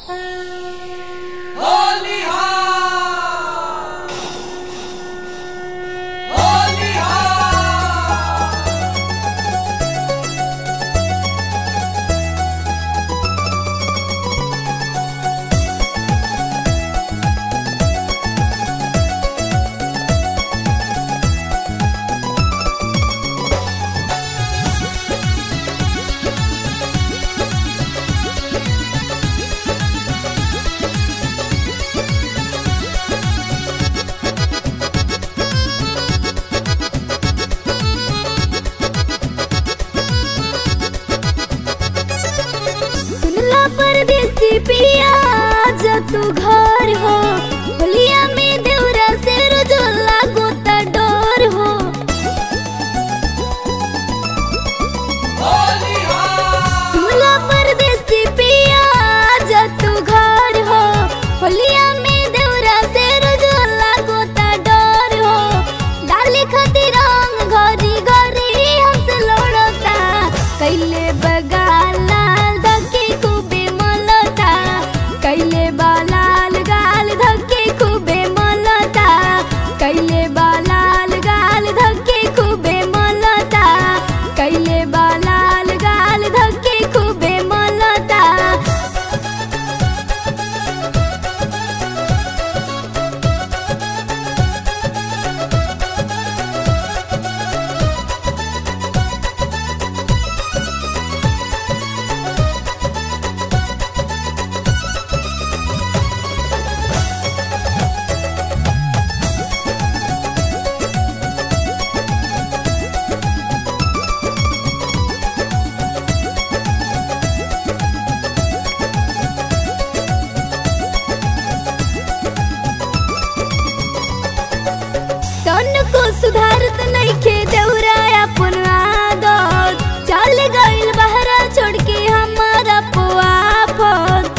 सुनला परदेसी पिया जा तू घर हो होलिया में देवरा से रोजोला गोता डोर हो सुनला परदेसी पिया जा तू घर हो होलिया में देवरा से रोजोला गोता डोर हो डाली खातिर रंग घरी घरी हमसे लड़ता कैले बगाल लाल धके खूबे मलता कैले बालाल गाल धके खूबे मलता कैले बालाल गाल धके खूबे मलता कैले बालाल गाल धके खूबे मलता तन को सुधारत नइखे देउरा अपन आदत चल गइल बहरा छोड़ के हमारा पुआफत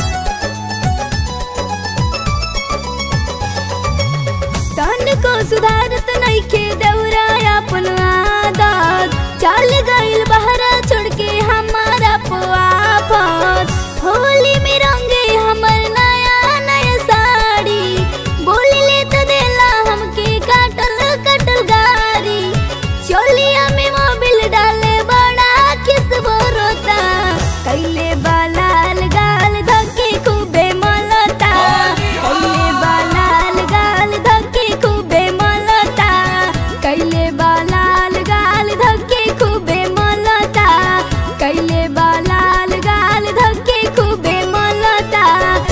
तन को सुधारत नइखे देउरा अपन आदत चल गइल बहरा छोड़ के हमारा पुआफत होली में रंगे हमर नया नया साड़ी बोली ले तो देला हमके काटल काटल गारी चोलिया में मोबिल डाले बड़ा किस रोता कैले बालाल गाल धके खूबे मलता कैले बालाल गाल धके खूबे मलता कैले बालाल गाल धके खूबे मलता कैले बालाल गाल धके खूबे मलता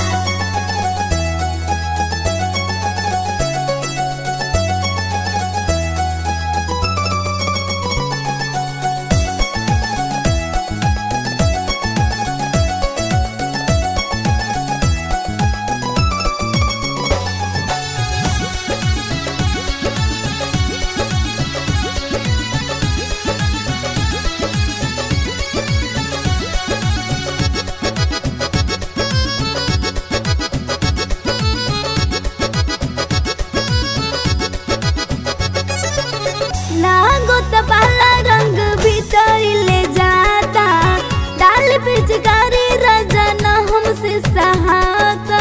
लागो त पाला रंग भीतर ले जाता डाल पिचकारी रजन हमसे सहाता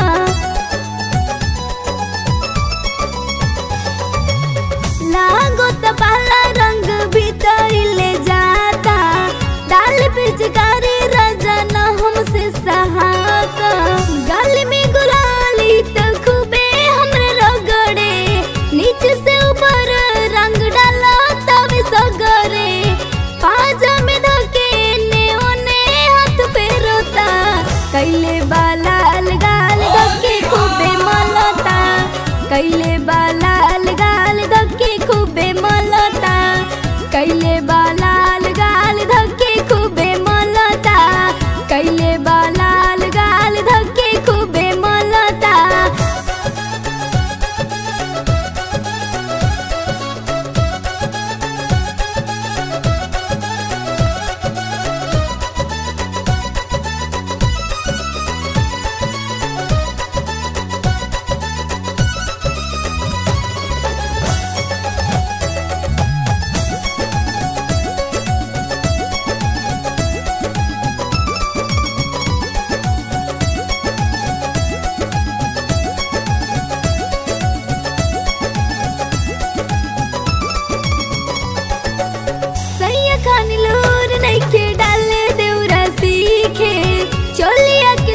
लागो त पाला रंग भीतर ले जाता डाल पिचकारी रजन हमसे सहाता गल में गुलाली त खूबे हमरे रगड़े नीचे से ऊपर रंग डाला तब सगरे पाजा में धके ने ओने हाथ पे रोता कैले बालाल गाल धके खूबे मलता कैले बालाल गाल धके खूबे मलता कैले बालाल गाल धके खूबे मलता कैले बालाल गाल धके खूबे मलता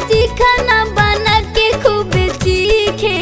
चिखाना बना के खूब चीखे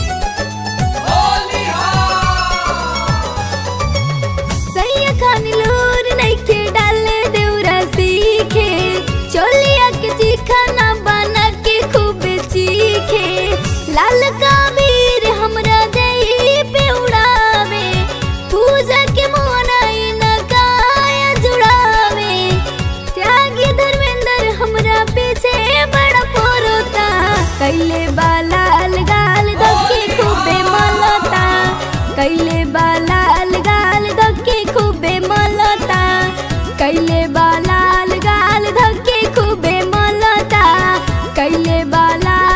सैया खानी लूर नइखे डाले देउरा सीखे चोलिया के चिखाना बना के खूब चीखे लाल काबीर हमरा देही पे उड़ावे पूजा के मोनाई न काया जुड़ावे त्यागी धर्मेंद्र हमरा पीछे बड़ा पोरोता कैले बालाल गाल धक्के खूबे मलता कैले बालाल गाल धक्के खूबे मलता कैले बालाल गाल धक्के खूबे मलता कैले बाला